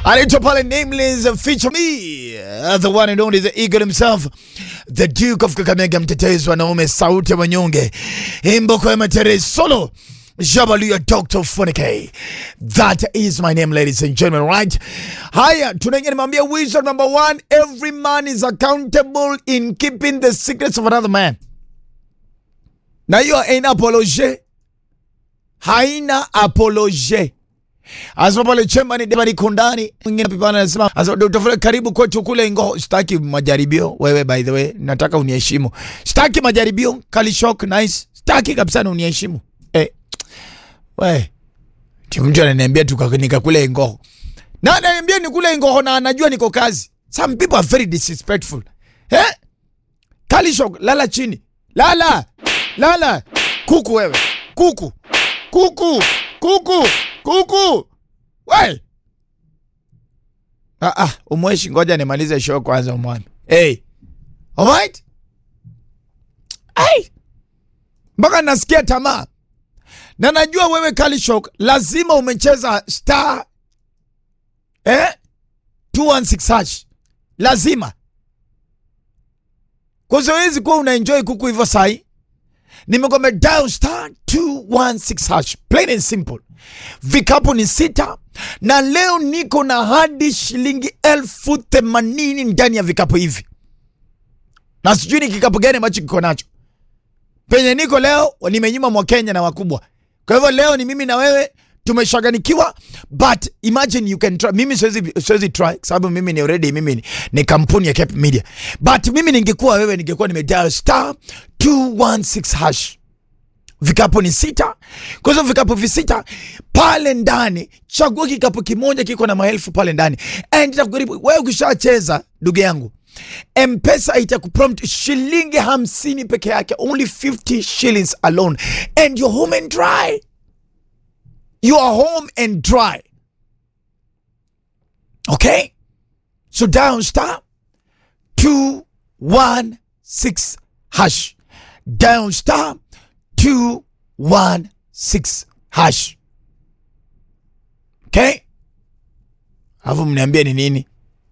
anaitwa pale Nameless feature me uh, the one and only the eagle himself the Duke of Kakamega, mtetezi wanaume, sauti ya wanyonge, imboko ya matere solo Jabaluya Dr. Funike. That is my name, ladies and gentlemen, right? Haya, tunaingia nimwambia wisdom number one, every man is accountable in keeping the secrets of another man. Na hiyo haina apology. Haina apology. Asema pale chemba ni Debari Kondani. Mwingine pipana anasema, asema Dr. Funike karibu kwetu kule Ingo. Sitaki majaribio. Wewe by the way, nataka uniheshimu. Sitaki majaribio. Kali shock nice. Sitaki kabisa na uniheshimu. Eh. We, ti mtu ananiambia tukanika kule Ngoho na ananiambia ni kule Ngoho na anajua niko kazi. Some people are very disrespectful. Eh? Kalishok, lala chini. Lala. Lala. Kuku wewe. Kuku. Kuku. Kuku. Kuku. We. Ah ah, umweshi ngoja nimalize show kwanza umwami. Hey. Alright? Hey. Mpaka nasikia tamaa na najua wewe Kalishok lazima umecheza star eh? 216 hash lazima, kwa zoezi kuwa unaenjoy kuku hivyo. Sai nimegome dial star 216 hash, plain and simple. Vikapu ni sita na leo niko na hadi shilingi elfu themanini ndani ya vikapu hivi, na sijui ni kikapu gani ambacho kiko nacho penye niko leo. Nimenyima mwa Kenya na wakubwa kwa hivyo leo ni mimi na wewe tumeshaganikiwa, but imagine you can try. Mimi siwezi siwezi try kwa sababu mimi ni already mimi ni, ni kampuni ya Cape Media, but mimi ningekuwa wewe, ningekuwa nimedial star 216 hash. Vikapu ni sita, kwa hivyo vikapu visita pale ndani, chagua kikapu kimoja kiko na maelfu pale ndani, and itakujaribu wewe. Ukishacheza ndugu yangu Mpesa itakuprompt shilingi hamsini peke yake, only 50 shillings alone and you're home and dry. You are home and dry. Okay? So down star 216 hash. Down star 216 hash. Okay? Alafu mniambia ni nini?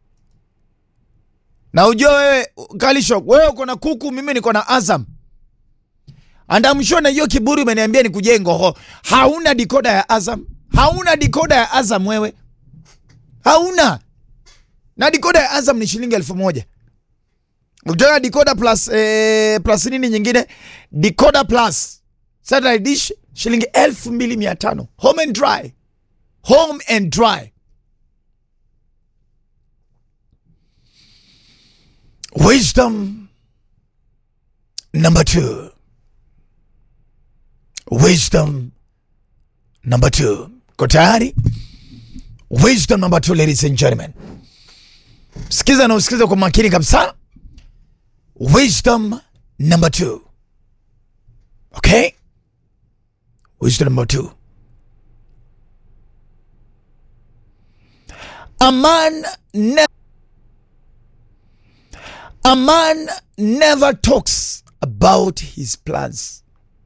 Na ujua wewe Kalishok, wewe uko na kuku, mimi niko na Azam. Andamshua na hiyo kiburi umeniambia ni kujengo. Hauna dikoda ya Azam. Hauna dikoda ya Azam wewe. Hauna. Na dikoda ya Azam ni shilingi elfu moja. Ukitaka dikoda plus eh, plus nini nyingine? Dikoda plus satellite dish shilingi elfu mbili mia tano. Home and dry. Home and dry. Wisdom number two. Wisdom number two. Ko tayari? Wisdom number two, ladies and gentlemen. Sikiza na usikiza kwa makini kabisa. Wisdom number two. Okay? Wisdom number two. A man never A man never talks about his plans.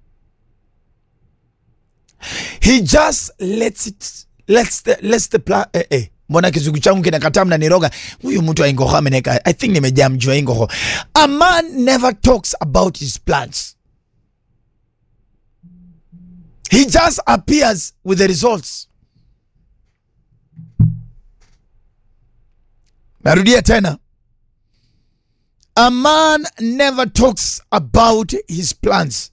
He just lets it lets the lets the plan eh, eh. Mbona kizungu changu kinakataa mnaniroga? Huyu mtu wa Ingoho ameneka. I think nimejaa mjua Ingoho. A man never talks about his plans. He just appears with the results. Narudia tena. A man never talks about his plans.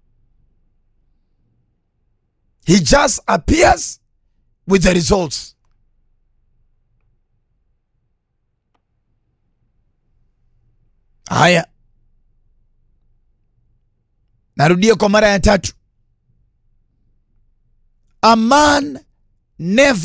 He just appears with the results. Haya, narudia kwa mara ya tatu. A man never